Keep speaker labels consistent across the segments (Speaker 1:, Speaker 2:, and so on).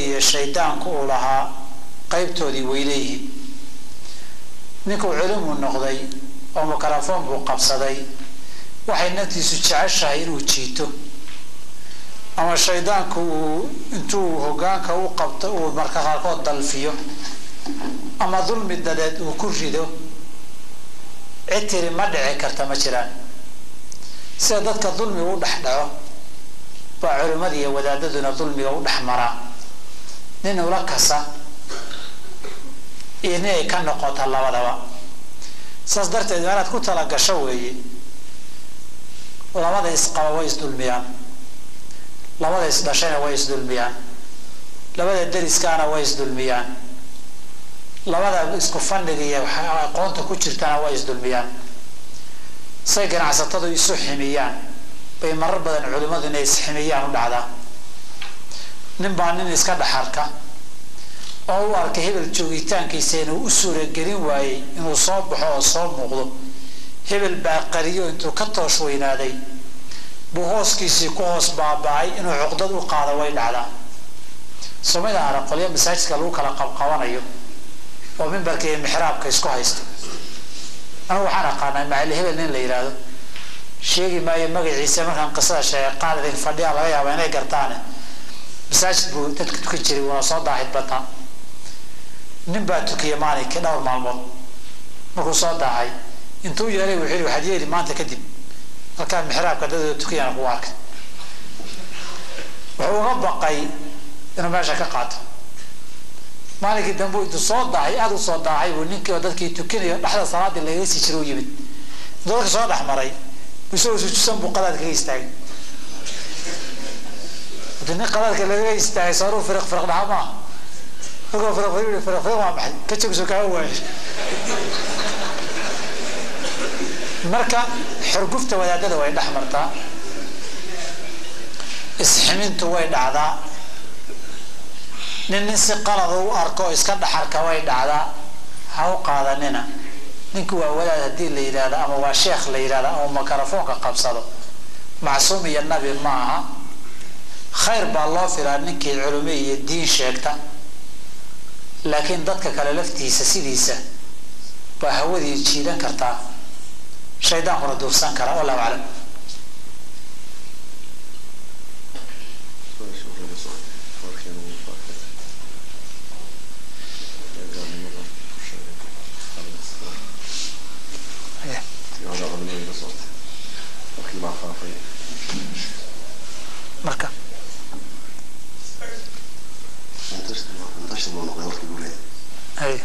Speaker 1: iyo shaydaanku uu lahaa qaybtoodii way leeyihiin ninkuu culimuu noqday oo mikrofoon buu qabsaday waxay naftiisu jeceshahay inuu jiito ama shaydaanku uu intuu hogaanka u qabto uu marka qaarkood dalfiyo ama dulmi dadeed uu ku rido cid tiri ma dhici karta ma jiraan sida dadka dulmiga u dhex dhaco baa culimmada iyo wadaadaduna dulmiga u dhex maraa nin ula kasa iyo nin ay ka noqota labadaba saas darteed inaad ku talagasho weeye labada isqaba way isdulmiyaan labada isdhashayna way isdulmiyaan labada deriskaana way isdulmiyaan labada isku fandhiga iyo aqoonta ku jirtana way isdulmiyaan say ganacsatadu isu ximiyaan bay marar badan culimmadu inay isximiyaan u dhacdaa nin baa nin iska dhaxarka oo u arkay hebel joogitaankiisa inuu u suuragelin waayey inuu soo baxo oo soo muuqdo hebel baa qariyo intuu ka toosh weynaaday buu hooskiisii ku hoos baaba-ay inuu cuqdad u qaado way dhacdaa somida ara qolyo masaajidka lagu kala qabqabanayo oo mimbarka iyo mixraabka isku haysta anigu waxaan aqaanaa macali hebel nin la yidhaahdo sheegi maayo magaciisa markaan qisada sheegay qaar idin fadhiyaa laga yaaba inay gartaane masaajid buu dadka tukan jiray wuuna soo daahid badnaa nin baa tukiyay maalinkii dhowr maalmood markuu soo daahay intuu yeelay wuxuu yihi waxaad yeeli maanta kadib halkaan mixraabka dadooda tukayana kugu arkay wuxuu uga baqay inuu meesha ka qaato maalinkii dambe intuu soo daahay aada u soo daahay buu ninkii oo dadkii tukinayo dhexda salaadii lagaga sii jiro u yimid intuu dadka soo dhex maray isagoo sujuusan buu qadaad kaga istaagay hadii nin qadaadka lagaga istaagay sooruu firiq firiq dhaha maaha markuu firiq firiq firiq firiq waa maxay ka jogso kaga waayo marka xurgufta wadaadada way dhex martaa isximintu way dhacdaa nin nin si qalada u arko iska dhaxarka way dhacdaa ha u qaadanina ninku waa wadaad haddii la yidhahdo ama waa sheekh la yidhahdo ama makarafoonka qabsado macsuum iyo nabi ma aha khayr baa loo filaa ninkii culimo iyo diin sheegta laakiin dadka kale laftiisa sidiisa baa hawadii jiidan kartaa shaydaankuna duursan kara wallahu aclam marka hay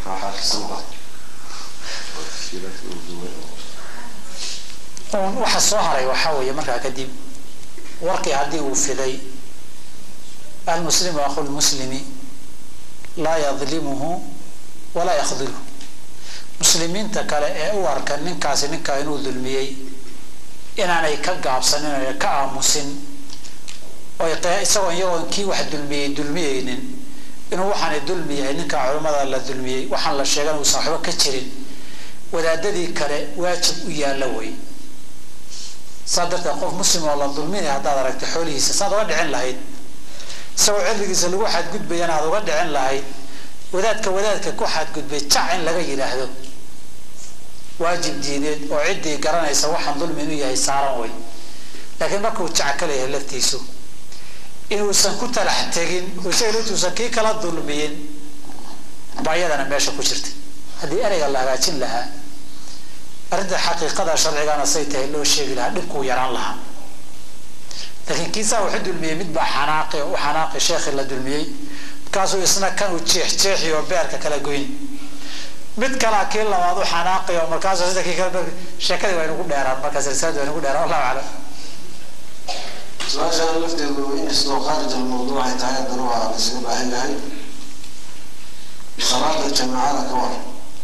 Speaker 1: waxa soo haray waxaa weeye markaa kadib warkii haddii uu fiday almuslimu akhu lmuslimi laa yadlimuhu walaa yakdilhu muslimiinta kale ee u arka ninkaasi ninkaa inuu dulmiyey inaanay ka gaabsanin o ka aamusin oy isagoo iyagoon kii wax dulmiyey dulmiyeynin inuu waxaanay dulmi yahay ninkaa culimmada la dulmiyey waxaan la sheegan uusan waxba ka jirin wadaadadii kale waajib u yaalla wey saa darteed qof muslim oo la dulminaya haddaad aragta xoolihiisa saad uga dhicin lahayd isagoo cilligiisa lagu xadgudbayana aad uga dhicin lahayd wadaadka wadaadka ku xadgudbay jac in laga yidhaahdo waajib diineed oo ciddii garanaysa waxaan dulmi inuu yahay saaran way laakiin markuu jac ka leeyahay laftiisu inuusan ku talax tegin oo isaga laftuusan kii kala dulmiyin baa iyadana meesha ku jirta haddii ereyga la hagaajin lahaa arrinta xaqiiqada sharcigana say tahay loo sheegi lahaa dhibkuu yaraan lahaa laakiin kiisaa wuxu dulmiyey mid baa xanaaqi oo u xanaaqi sheekhi la dulmiyey markaasuu isna kan uu jeex jeexi oo beerka kala goyn mid kalaa kii labaad u xanaaqi oo markaasuu sida kii kale sheekadii waa inugu dheeraan marka silsilada waa inugu dheeraan wallahu aclam
Speaker 2: su-aashaan lafteedu inkastoo khaarij almawduuc ay tahay haddana waa laysaga baahan yahay salaada jamaacada ka war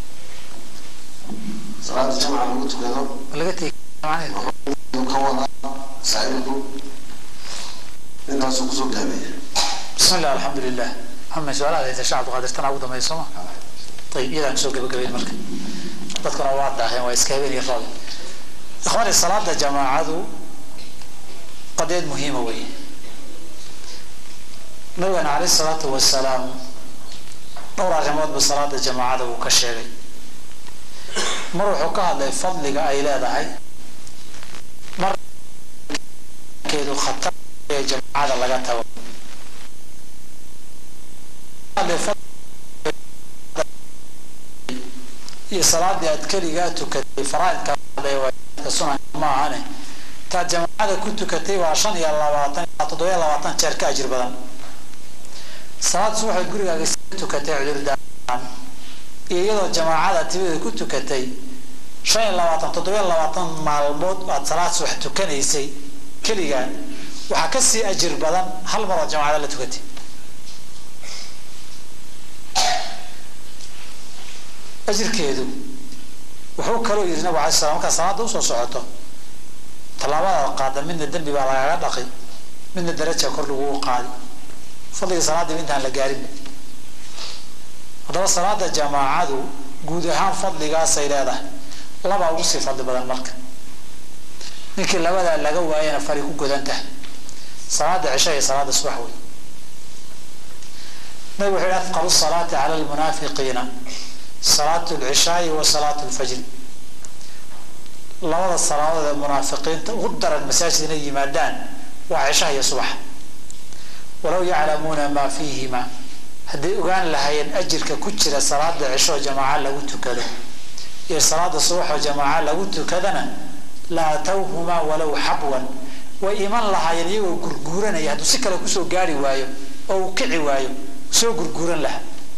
Speaker 2: salaada jamaca lagu tukado
Speaker 1: laga tegi
Speaker 2: ka wada saaxiibku intaasuu kusoo gaabeeya
Speaker 1: bismi illah alxamdu lilah maxamed su-aalaha haysa shacabdu qaadirtana ugu dambeeya sooma ayib iyadaan kusoo gabagabayn marka dadkuna waa daaheen waa iska habeen iyo roob ikhwaani salaada jamaacadu qadeed muhiima wey nabigana caleyh isalaatu wasalaam dhowr arrimoodba salaada jamaacada uu ka sheegay mar wuxuu ka hadlay fadliga ay leedahay markeedu khatar ee jamaacada laga tago iyo salaadii aad keligaa tukatay faraaidka sunanka ma ahane taad jamaacada ku tukatay waa shan iyo labaatan toddobiyo labaatan jeer ka ajir badan salaad subaxood gurigaaga tukatay cudurdaan iyo iyadoo jamaacada timadeeda ku tukatay shan iyo labaatan toddobiyo labaatan maalmood aad salaad subax tukanaysay keligaa waxaa kasii ajir badan hal mar oo jamaacada la tukatay ajirkeedu wuxuu kaloo yidhi nabig alay slam markaa salaada usoo socoto tallaabada qaada midna dembi baa lagaga dhaqi midna daraja kor lagugu qaadi fadliga salaadiiba intaan la gaarinba haddaba salaada jamaacadu guud ahaan fadligaasay leedahay labaa ugu sii fadli badan marka ninkii labadaa laga waayana fari ku godan tahay salaada cisha iyo salaada subax wey nabig wuxuu yihi afqalu salaati cala lmunaafiqiina salaatu lcishaai wa salaatu lfajri labada salaadood ee munaafiqiinta ugu daran masaajid inay yimaadaan waa cishaha iyo subaxa walow yaclamuuna maa fiihima hadday ogaan lahaayeen ajirka ku jira salaada cisho jamaaca lagu tukado iyo salaada subaxoo jamaaca lagu tukadana la atawhumaa walow xabwan way iman lahaayeen iyagoo gurguuranaya hadduu si kale kusoo gaari waayo oo uu kici waayo soo gurguuran lahaa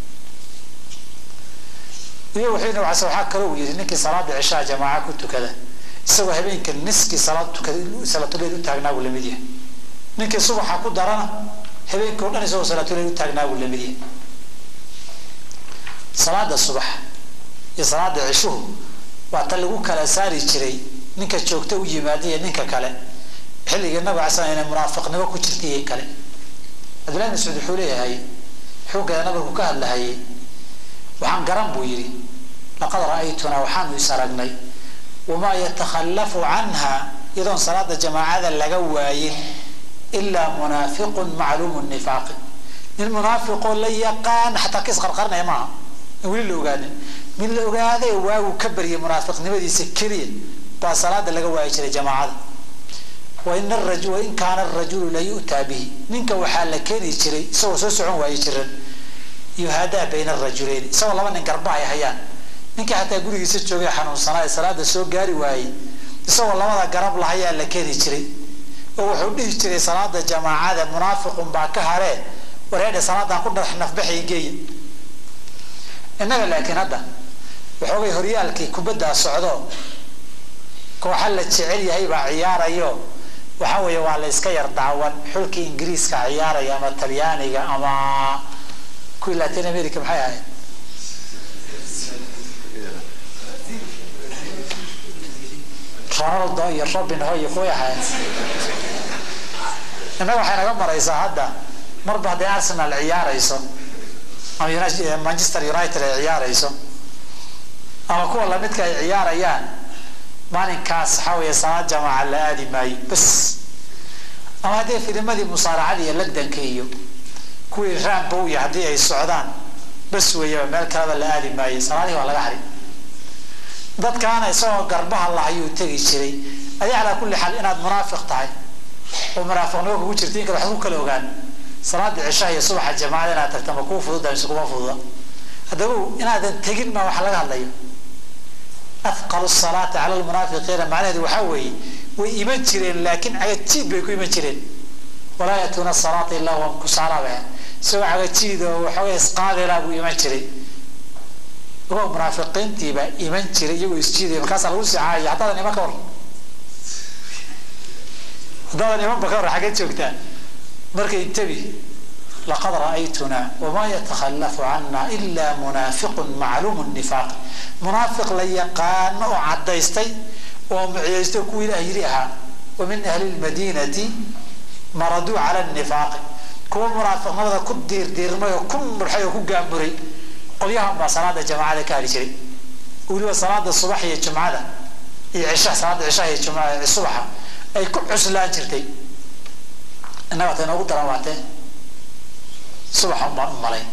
Speaker 1: iyo wuxuu nabig alay waxaa kaloo uu yidhi ninkii salaada cishaha jamaaca ku tukada isagoo habeenka niskii salaad tukada salaatuleil u taagnaa buu lamid yahay ninkii subaxa ku darana habeenkii o dhan isagoo salaatuleil u taagnaa buu lamid yahay salaada subax iyo salaada cishuhu waa ta lagu kala saari jiray ninka joogto u yimaada iyo ninka kale xilligii nabig alay slam inay munaafiqnimo ku jirta iyo kale cabdillahi mascuud wuxuu leeyahay xooggeeda nabigu ka hadlahayay waxaan garan buu yidhi laqad ra'aytunaa waxaanu is aragnay wamaa yatakhallafu canha iyadoon salaada jamaacada laga waayin ilaa munaafiqun macluumu nifaaqi nin munaafiqoo la yaqaan xataa ka isqarqarinaya maaha in weli la ogaanin mid la ogaaday waagu ka baryay munaafiqnimadiisa keliya baa salaada laga waayi jiray jamaacada wain wain kaana arajulu la yu'taa bihi ninka waxaa la keeni jiray isagoo soo socon waayi jiran yuhaadaa bayna arajulayn isagoo laba nin garba ay hayaan ninkii xataa gurigiisa joogay xanuunsanaa ee salaada soo gaari waayey isagoo labada garab lahayaa la keeni jiray oo wuxuu dhihi jiray salaada jamaacada munaafiqun baa ka haree wareedhe salaadan ku dharax nafbaxay geeya innaga laakiin hadda waxoogay horyaalkii kubaddaa socdo kooxa la jecel yahay baa ciyaarayo waxa weeye waa la iska yar daawan xulkii ingiriiska ciyaaraya ama talyaaniga ama kuwii latin america maxay ahayd ronaldo iyo robin ho iyo kuway ahayd innaga waxay naga maraysaa hadda marba hadday arsenal ciyaarayso ama manchester united ay ciyaarayso ama kuwa lamidka ay ciyaarayaan maalinkaas waxaa weeye salaad jamaaca la aadi maayo bas ama haddii filimadii musaaracada iyo lagdanka iyo kuwii rambow iyo haddii ay socdaan bas weeyaba meel kaleba la aadi maayo salaadihii waa laga hari dadkaana isagoo garbaha lahayuu tegi jiray adi calaa kulli xaal inaad munaafiq tahay oo munaafiqnimo kugu jirta in kale waxba ku kala ogaan salaada cishaha iyo subaxa jamaacada inaad tagta ma kuu fududa mise kuma fududa haddaba inaadan tegin ma waxa laga hadlayo afqalu salaati cala lmunaafiqiina macnaheedu waxaa weeye way iman jireen laakiin cagajiid bay ku iman jireen walaa yatuuna salaata ilaa hum kusaalaaba isagoo cagajiid oo waxooga isqaadela buu iman jiray iyagoo munaafiqiintiibaa iman jiray iyagoo isjiidaya markaasaa lagu sii caayaya haddaadan iman ka hor haddaadan imanba ka hor xagee joogtaa marka intabi laqad ra'aytunaa wamaa yatakhallafu cana ila munaafiqun macluumu nifaaq munaafiq la yaqaano oo caddaystay oo muciyaysto kuwa ilaah yiri ahaa wa min ahli lmadiinati maraduu cala nifaaqi kuwa munaafiqnimada ku diirdiirmay oo ku murxay oo ku gaamuray qolyahan baa salaada jamaacada ka hali jiray weliba salaada subax iyo jumcada iyo cisha salaada cishaha iyo jumcada subaxa ay ku cuslaan jirtay innaga ta inoogu daran waatee subaxan baan u malayn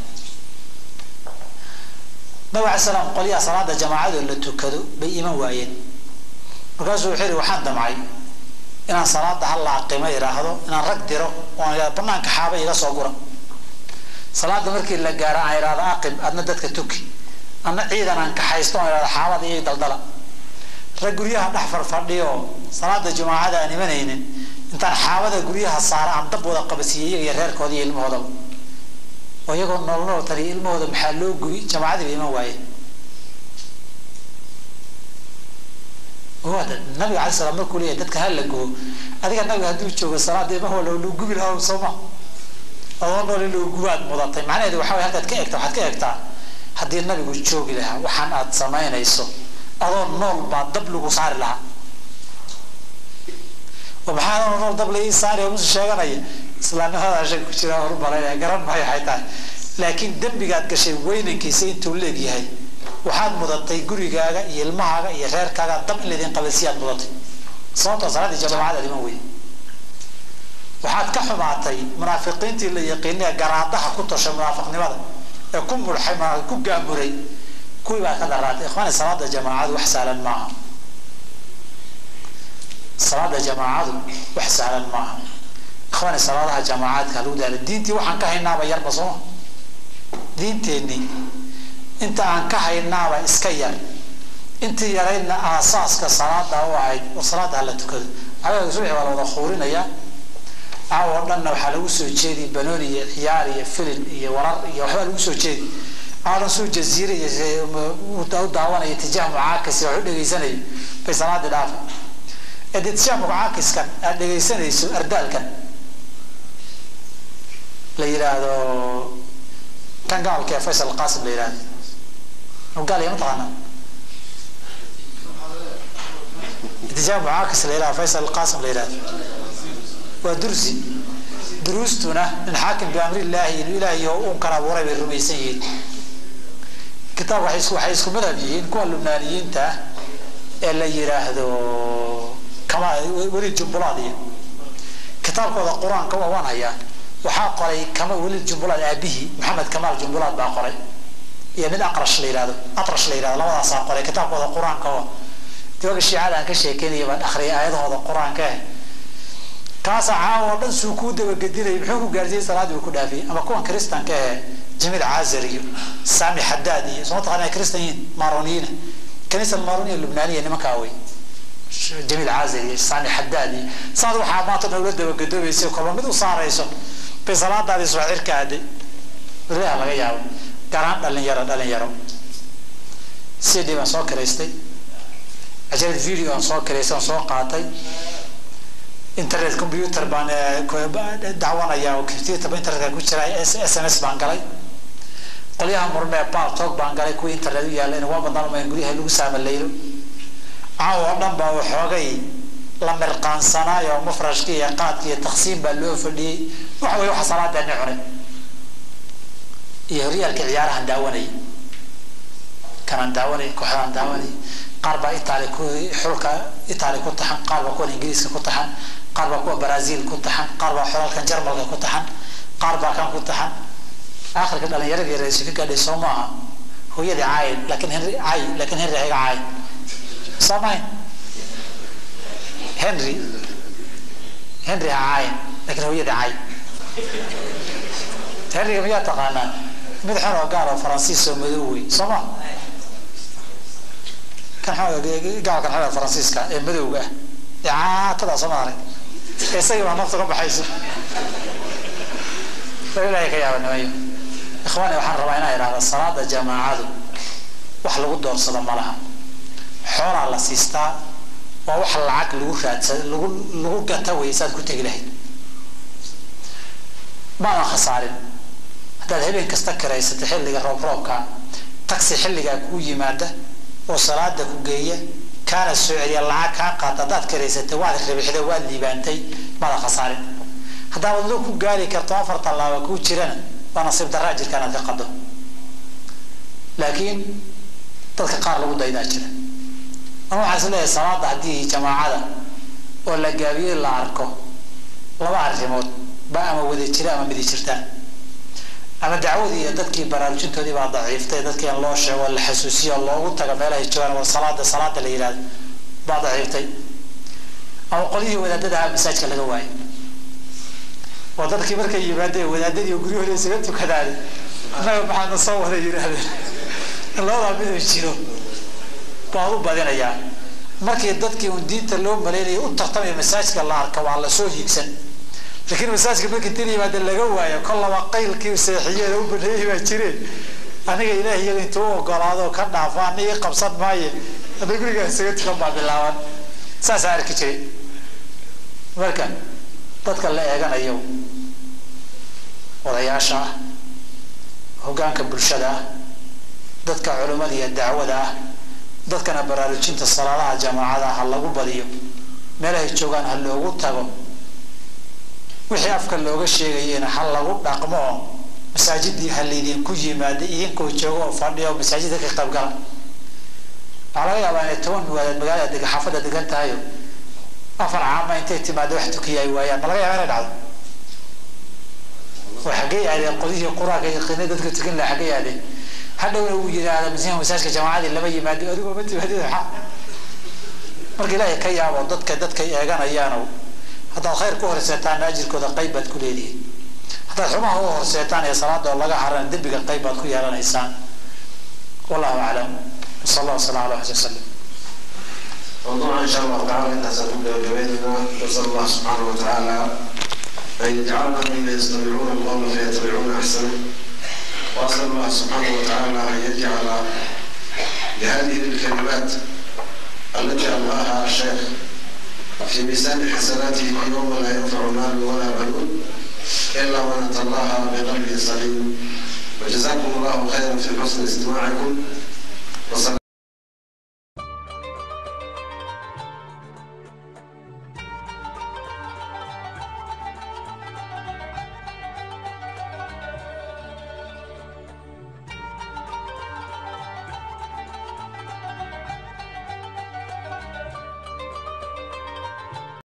Speaker 1: nabig alay slam qolyaha salaada jamaacado la tukado bay iman waayeen markaasuu wuxuu yihi waxaan damcay inaan salaada halla aqimo idhaahdo inaan rag diro oon idhahdo banaanka xaaba iga soo gura salaada markii la gaaro aan idhahdo aqim adna dadka tuki adna ciidan aan kaxaysto oon idhahdo xaabada iyo daldala rag guryaha dhex farfadhiyo salaada jamaacada aan imanaynin intaan xaabada guryaha saara aan dab wada qabasiiye iyaga iyo reerkooda iyo ilmahoodaba oo iyagoo nool nool taliya ilmahooda maxaa loo gubi jamaacadii ba iman waaye waada nabiga alay slam markuu leeyahy dadka ha la gubo adiga nabiga hadduu joogo salaada ilmaha loo gubi lahaa sooma adoo nool in loo gubaad mudatay macnaheedu waxa way halkaad ka egta waxaad ka egtaa haddii nabigu joogi lahaa waxaan aad samaynayso adoo nool baa dab lagu saari lahaa oo maxaa adoo nool dab lai saari oo musu sheeganaya islaamnimada shag ku jira horu malaynaya garan maayo waxay tahay laakiin dembigaad gashay weynankiisa intuu leeg yahay waxaad mudatay gurigaaga iyo ilmahaaga iyo reerkaaga dab in laydin qabasiyaad mudatay sababtoo salaadii jamaacadaad iman weyde waxaad ka xumaatay munaafiqiintii la yaqiinay ee garaadaha ku tashay munaafiqnimada ee ku murxay ku gaamuray kuwii baa ka daraatay ikhwaani salaada jamaacadu wax sahlan maaha salaada jamaacadu wax sahlan maaha ikhwaani salaadaha jamaacadka lagu daala diintii waxaan ka haynaaba yarba sooma diinteenii inta aan ka haynaaba iska yar intii yaraydna aasaaska salaada u ahayd oo salaada hala tukado adaga subaxi waa la wada khuurinayaa caawa oo dhanna waxaa lagu soo jeedi banooni iyo ciyaar iyo filin iyo warar iyo waxbaa lagu soo jeedi aadan suu jaziire iyo u daawanayo tijaah mucaakis wax u dhegaysanayo bay salaadii dhaafay ee dee tijaah mucaakiskan aad dhegaysanayso ardaalkan la yidhaahdo kan gaalka ee faysal qaasim la yidhahdo gaal ma taqaana tijaah mucaakis la yidhahdo faysal qaasim la yidhahdo waa dursi duruustuna min xaakim biamrillaahi inuu ilaahay unkan abuuray bay rumaysan yihiin kitaab waxay isku waxay isku madhab yihiin kuwa lubnaaniyiinta ah ee la yidhaahdo kama weli jumbulaad iyo kitaabkooda qur-aanka waa waan hayaa waxaa qoray kama weli jumbulaad aabihii maxamed kamaal jumbulaad baa qoray iyo mid aqrash la yidhahdo atrash la yidhahdo labadaasaa qoray kitaabkooda qur-aanka oo diwaga shiicada aan ka sheekeynaya baan akhriyay aayadahooda qur-aanka ah kaasaa caawa oo dhan suu kuu dabagedinayay muxuu ku gaarsiiyey salaadii uu ku dhaafiyey ama kuwan kristanka ee jamiil caazar iyo sami xadaad iyo soo taqaana kristan yihiin maroniyiina kanisa maroniya lubnaaniya nimankaa wey jamiil caazar iyo sami xadaad iyo saad waxaa maanta dhan ula dabagedoobaysa kolba mid u saarayso bay salaadaadii subax cirka aaday ilaha laga yaabo garaan dhalinyaro dhalinyaro cd baan soo kiraystay ajarad video aan soo kiraystay aan soo qaatay internet computer baan dacwanaya oo computerba internetka ku jira s m s baan galay qolyaha murmee baltog baan galay kuwii internet u yaalla inaguma badnaan umayn guryaha lagu saamalaylo caawa oo dhan baa waxoogay la mirqaansanaayo mafrashka iyo qaadka iyo taqsiim baa loo fadhiyey waxa way waxa salaadeeni cunay iyo horyaalka ciyaarahan daawanayay kanaan daawanay kooxdaan daawanay qaar baa itaali ku xulka itaali ku taxan qaar baa kuwan ingiriiska ku taxan qaar baa kuwa brazil ku taxan qaar baa xolalkan jarmalka ku taxan qaar baa kan ku taxan akhirka dhalinyaradii raisu ka gaadhay soo maaha hooyadii caay laakiin henry caay laakiin henry hayga caay soo mahayn henry henry ha caayin laakiin hooyadii caay henryga miyaa taqaanaa mid xun oo gaal oo faransiis oo madow wey soo ma kan gaalkan xun faransiiska ee madowga ah ee caatadaa soo maaray isagii baa nafta ka baxayso ilahay ka yaaba nimayo ikhwaani waxaan rabaa inaa idhahda salaada jamaacadu wax lagu doorsado ma laha xoolaa la siistaa waa wax lacag lagu raadsada lagu lagu gata wey saad ku tegi lahayd maadan khasaarin haddaad habeen kasta karaysatay xilliga roob roobka taxi xilligaa kuu yimaada oo salaada ku geeya kaana soo celiya lacag kaa qaata haddaad karaysatay waad ribixda waad liibaantay maadan khasaarin haddaad wadlo ku gaari karto afar tallaaba kuu jirana waa nasiib daraa jirka inaad ka qado laakiin dadka qaar lagu daydaa jira ama waxaa is leeyahay salaada haddii jamaacada oo la gaabiyey la arko laba arrimood ba ama wada jira ama midi jirtaan ama dacwadii iyo dadkii baraarujintoodii baa daciiftay dadkii in loo sheego la xasuusiyo loogu taga meelahay joogaan waa salaada salaada la yidhahdo baa daciiftay ama qolyihii wadaadada ahaa masaajka laga waayay oo dadkii markay yimaadeen wadaadadii guryahooda isaga tukadaan annaga maxaana soo wada yidhaahdeen labadaa miduu jiro baa u badinayaa markii dadkii un diinta loo malaynayay u tartamaya masaajka la arka waa lasoo hiigsan laakiin masaajka markii dil yimaada laga waayo kol laba qaylkii seexiyeeda u baneeyay baa jireen aniga ilaah iyaga intuu u ogolaado ka dhaafo ana ii qabsan maaye hadda gurigaa isaga tukan baa bilaaban saasaa arki jiray marka dadka la eeganayo odayaasha ah hoggaanka bulshada ah dadka culimmada iyo dacwada ah dadkana baraarujinta salaadaha jamaacada ha lagu badiyo meelahay joogaan ha loogu tago wixii afka looga sheegayena ha lagu dhaqmo oo masaajidii ha laydinku yimaada idinkoo jooga oo fadhiya oo masaajidda ka qaybgala waxaa laga yaabaa inay toban muwaadaad magaalada deg xaafadda degan tahayo afar caama intay timaado wax tukiya ay waayaan ma laga yaaba inay dhacdo waa xaggee aadeen qodihii qur-aanka yaqiinay dadka tukan laha xaggee aadeen hadhowna uu yidhaahda masiixa masaajka jamaacadii lama yimaado adigoo ma timaadid maxaa marka ilaahay ka yaabo dadka dadkay eeganayaano haddaad khayr ku horseetaan ajirkooda qayb baad ku leedihiin haddaad xumaha u horseetaan ee salaadoo laga harana dembiga qayb baad ku yeelanaysaan wallahu aclam وصلى الله وسلم على محمد وسلم
Speaker 2: موضوعنا ان شاء الله تعالى انها ستبدا ببيتنا نسال الله سبحانه وتعالى ان يجعلنا ممن يستمعون القول فيتبعون احسنه واسال الله سبحانه وتعالى ان يجعل بهذه الكلمات التي املاها الشيخ في ميزان حسناته يوم لا ينفع مال ولا بنون الا من اتى الله بقلب سليم وجزاكم الله خيرا في حسن استماعكم وصلى